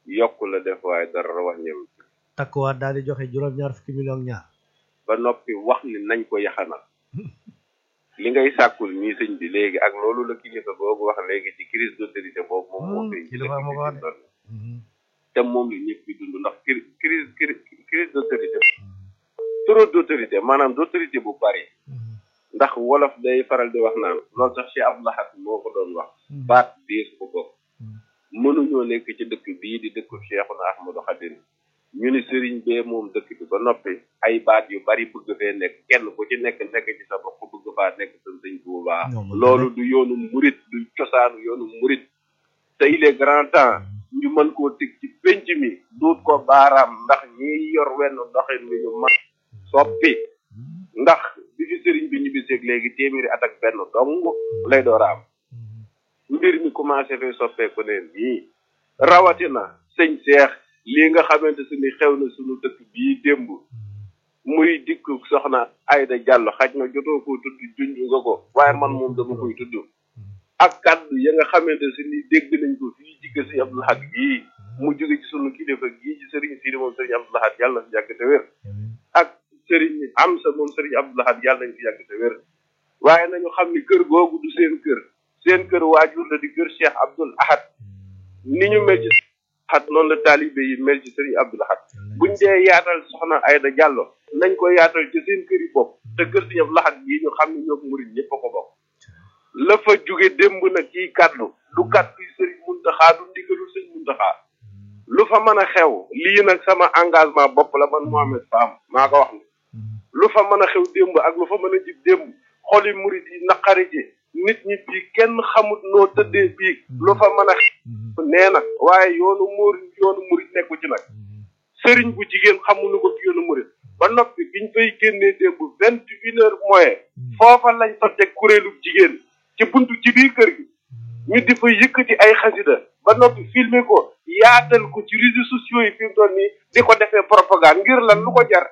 yokk la def waaye dara wàññeewu takkuwaat daal di joxe juróom-ñaar fukki million ak ñaar ba noppi wax ni nañ ko yaxanal li ngay sàkkul nii sëñ bi léegi ak loolu la kilifa boobu wax léegi ci crise d'autorité boobu moom moo feeñ ci kilifa ma ko wax dëkk bi te moom la ñëpp di dund ndax cri- crise crise crise d'autorité trop d'autorité maanaam d'autorité bu bari ndax wolof day faral di wax naan loolu sax Cheikh Abdou Lahad moo ko doon wax baat diis ko bokk mënuñoo nekk ci dëkk bii di dëkku Cheikhuna Ahmadou Khadim ñu ni sëriñ bee moom dëkk bi ba noppi ay baat yu bari bëgg fee nekk kenn ku ci nekk nekk ci sa bopp bëgg faa nekk sa sëñ Tuubaa Ñoom la loolu du yoonu murit du cosaanu yoonu murit te il est grand temps ñu mën koo teg ci penc mi duut ko baaraam ndax ñiy yor wenn doxin wi ñu man soppi ndax bi fi sëriñ bi ñibbiseeg léegi téeméeri at ak benn dong lay door a am mbir mi commencé fee soppeeku ne nii rawatina sëñ Seex lii nga xamante su ni xew na suñu dëkk bii démb muy dikk soxna Ayda Diallo xaj na jotoo koo tudd junj nga ko waaye man moom dama koy tudd ak kaddu ya nga xamante si ni dégg nañ ko fii ci kër si Abdou Lahad gii mu jóge ci sunu kilifa gii ci sëriñ Sidi moom sëriñ Abdou Lahad yàlla na fi yàgg te wér ak sëriñ Amsa moom sëriñ Abdou Lahad yàlla nañ fi yàgg te wér waaye nañu xam ni kër googu du seen kër seen kër waajur la di kër Cheikh Abdoul Ahad ni ñu mel ci Ahad noonu la taalibe yi mel ci sëriñ Abdou Lahad buñ dee yaatal soxna Ayda Diallo nañ ko yaatal ci seen kër yi bopp te kër si Abdou Lahad gii ñu xam ne ñoo murid ñëpp a ko bokk la fa jóge démb nag ciy kaddu du kaddu yi sëriñ Muntaxa du ndigalul sëriñ Muntaxa lu fa mën a xew lii nag sama engagement bopp la man Mohamed Fam maa ko wax ni lu fa mën a xew démb ak lu fa mën a jib démb xoli murid yi naqari ji nit ñi bii kenn xamut noo tëddee bii lu fa mën a xew nee na waaye yoonu muur yoonu murid nekku ci nag sëriñ bu jigéen xamuñu ko ci yoonu murid ba noppi biñ fay génnee démb vingt une heure moyen foofa lañ fa teg kuréelu jigéen ci buntu ci biir kër gi ñu di fa yëkkati ay xasida ba noppi filmer ko yaatal ko ci réseaux sociaux yi fi mu toll nii di ko defee propagande ngir lan lu ko jar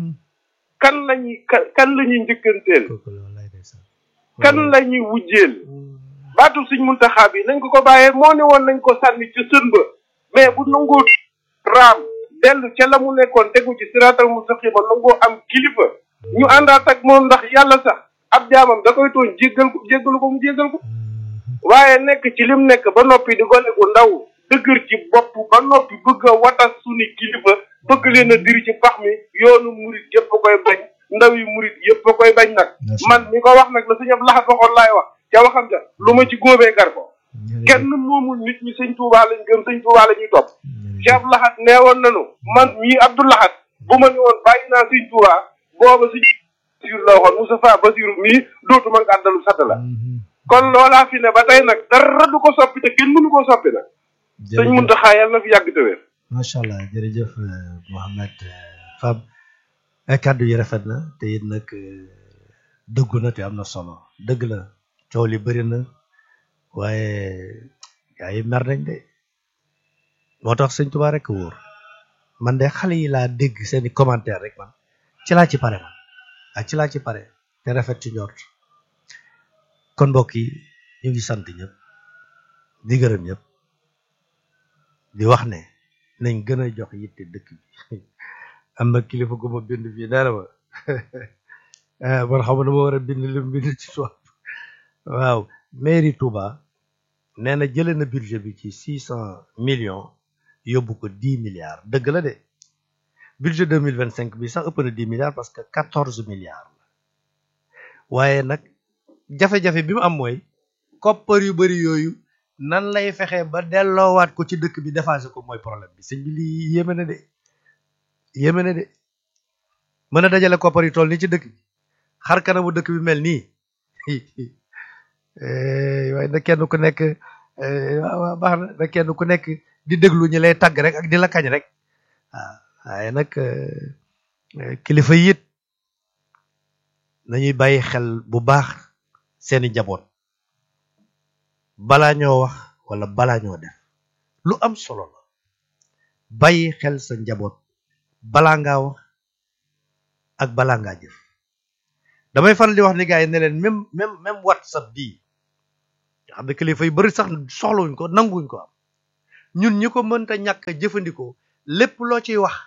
kan lañuy kan kan la ñuy njëkkanteel kooku la wallaay ndeysaan kan la ñuy wujjeel baatu suñ muntaxaa bi nañ ko ko bàyyee moo ne woon nañ ko sànni ca sën ba mais bu nangoo raam dellu ca la mu nekkoon tegu ci siraatal mustaqima nangoo am kilifa ñu àndaat ak moom ndax yàlla sax ab jaamam da koy tooñ jéggal ko jéggalu ko mu jéggal ko waaye nekk ci lim nekk ba noppi di gone gu ndaw dëgër ci bopp ba noppi bëgg a watas suñu kilifa bëgg leen a diri ci pax mi yoonu murit yëpp a koy bañ ndaw yi murit yëpp a koy bañ nag man mi ko wax nag la sëñ Abdou Lahad waxoon laay wax ca waxam ja lu ma ci góobee gar ko kenn moomul nit ñi sëñ Tuubaa lañ gëm sëñ Tuubaa la ñuy topp Cheikh Abdou Lahad nee woon nañu man mii Abdou Lahad bu ma ne woon bàyyi naa sëñ Tuubaa booba sëñ Basiru la waxoon Moustapha Basiru mii dootuma nga àndalu satt la kon loolaa fi ne ba tey nag dara du ko soppi te kenn mënu koo soppi nag sëñ Muntaxa yàlla na fi yàgg te wér macha allah jërëjëf Mohamed Fam ay kàddu yi rafet na te it nag dëggu na te am na solo dëgg la coow li bëri na waaye gaa yi mer nañ de moo tax sëñ Tuubaa rek wóor man de xale yi laa dégg seeni commentaire rek man ci laa ci pare man ak ci laa ci pare te rafet ci njort kon mbokk yi ñu ngi sant ñëpp di gërëm ñëpp di wax ne nañ gën a jox yitte dëkk bi am na kilifa gu ma bind fii nee na ma man xam na ma war a bind li mu bind ci tubaab waaw mairie Touba nee na jëlee na budget bi ci six cent millions yóbbu ko dix milliards dëgg la de budget deux mille vingt cinq bi sax ëpp na dix milliards parce que quatorze milliards la waaye nag jafe-jafe bi mu am mooy koppar yu bari yooyu nan lay fexe ba delloowaat ko ci dëkk bi defaase ko mooy problème bi sëñ bi lii yéeme na de yéeme na de mën a dajale koppar yu toll nii ci dëkk bi xar kanamu dëkk bi mel nii waaye na kenn ku nekk waaw baax na na kenn ku nekk di déglu ñi lay tàgg rek ak di la kañ rek waaw waaye nag kilifa yi it nañuy bàyyi xel bu baax seeni njaboot balaa ñoo wax wala balaa ñoo def lu am solo la bàyyi xel sa njaboot balaa ngaa wax ak balaa ngaa jëf damay faral di wax ni gars yi ne leen même même même whatsapp bii nga xam ne kilifa yu bari sax soxlawuñ ko nanguwuñ ko am ñun ñi ko mënta ñàkk jëfandikoo lépp loo ciy wax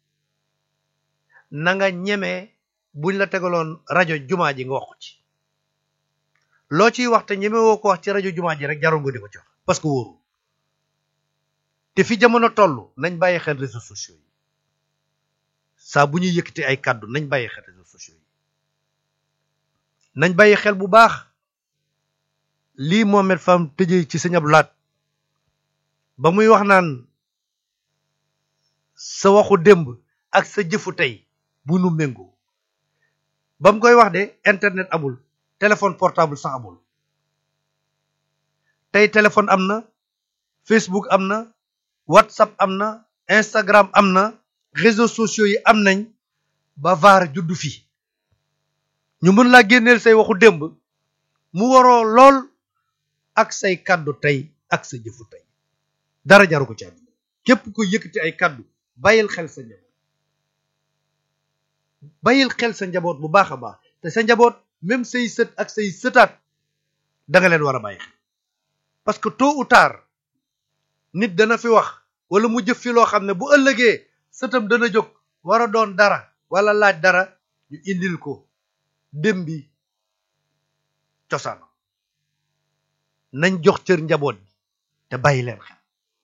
na nga ñemee buñ la tegaloon rajo jumaa ji nga wax ko ci loo ciy wax te ñeme woo ko wax ci rajo jumaa ji rek jarul nga di ko ci wax parce que wóoru te fi jamono toll nañ bàyyi xel réseaux sociaux yi saa bu ñuy yëkkati ay kàddu nañ bàyyi xel réseaux sociaux yi nañ bàyyi xel bu baax lii Mohamed Fam tëjee ci sëñ Abdou Lahat ba muy wax naan sa waxu démb ak sa jëfu tey bu nu méngoo ba mu koy wax de internet amul téléphone portable sax amul tey téléphone am na Facebook am na WhatsApp am na Instagram am na réseaux sociaux yi am nañ ba vaar juddu fi ñu mën laa génneel say waxu démb mu waroo lool ak say kàddu tey ak sa jëfu tey dara jaru ko ci àdduna képp ko yëkkati ay kàddu bàyyil xel sa njaboot bàyyil xel sa njaboot bu baax a baax te sa njaboot même say sët ak say sëtaat da nga leen war a bàyyi xel parce que tôt ou tard nit dana fi wax wala mu jëf fi loo xam ne bu ëllëgee sëtam dana jóg war a doon dara wala laaj dara ñu indil ko dem bi cosaan nañ jox cër njaboot bi te bàyyi leen xel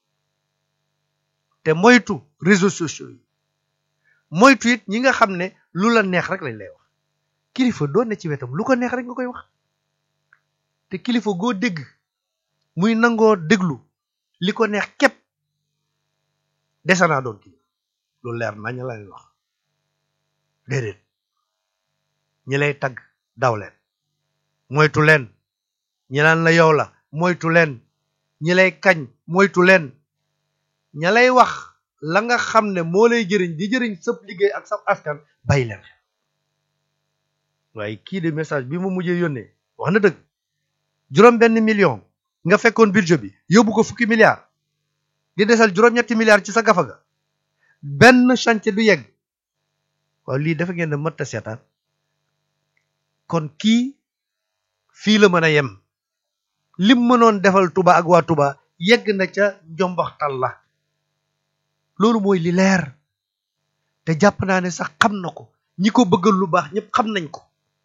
te moytu réseaux sociaux yi moytu it ñi nga xam ne lu la neex rek lañ lay wax kilifa doon ne ci wetam lu ko neex rek nga koy wax te kilifa goo dégg muy nangoo déglu li ko neex képp dese naa doon kilifa lu leer nañ la leen wax déedéet ñi lay tagg daw leen moytu leen ñi naan la yow la moytu leen ñi lay kañ moytu leen ña lay wax la nga xam ne moo lay jëriñ di jëriñ sëpp liggéey ak sa askan bàyyi leen xel waaye kii de message bi mu mujjee yónnee wax na dëgg juróom benn million nga fekkoon budget bi yóbbu ko fukki milliards di desal juróom-ñetti milliards ci sa gafa ga benn chantier du yegg waaw lii dafa ngeen ne mët a seetaan kon kii fii la mën a yem lim mënoon defal Touba ak waa Touba yegg na ca njombaxtal la loolu mooy li leer te jàpp naa ne sax xam na ko ñi ko bëggal lu baax ñëpp xam nañ ko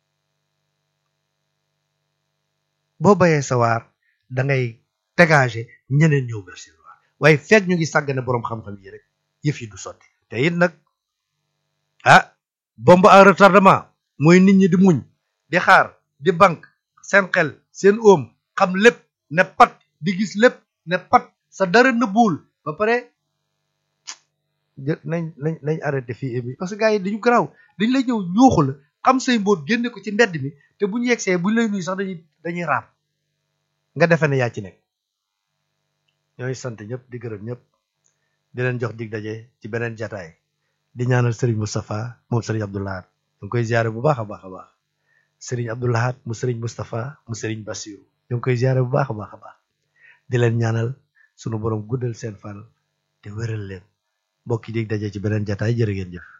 boo bayee sa waar da ngay dégager ñeneen ñëw bersi waar waaye fekk ñu ngi sàggane boroom xam-xam yi rek yëf yi du sotti te it nag ah bombe à retardement mooy nit ñi di muñ di xaar di banque seen xel seen oom xam lépp ne pat di gis lépp ne pat sa dara nëbbuwul ba pare nañ nañ nañ arrêté fii bi parce que gars yi dañu garaaw dañ lay ñëw ñuuxu la xam say mbóot génne ko ci mbedd mi te bu ñu yegsee bu ñu lay nuyu sax dañuy dañuy raam nga defe ne yaa ci nekk ñooy sant ñëpp di gërëm ñëpp di leen jox dig daje ci beneen jataay di ñaanal Serigne Moustapha moom Serigne Abdou Lahad ñu ngi koy ziare bu baax a baax a baax Serigne Abdou Lahad mu Serigne Moustapha mu Serigne Bassirou ñu ngi koy ziare bu baax a baax a baax di leen ñaanal sunu borom guddal seen fan te wéral leen mbokk yi dig daje ci beneen jataay jërë ngeen jëf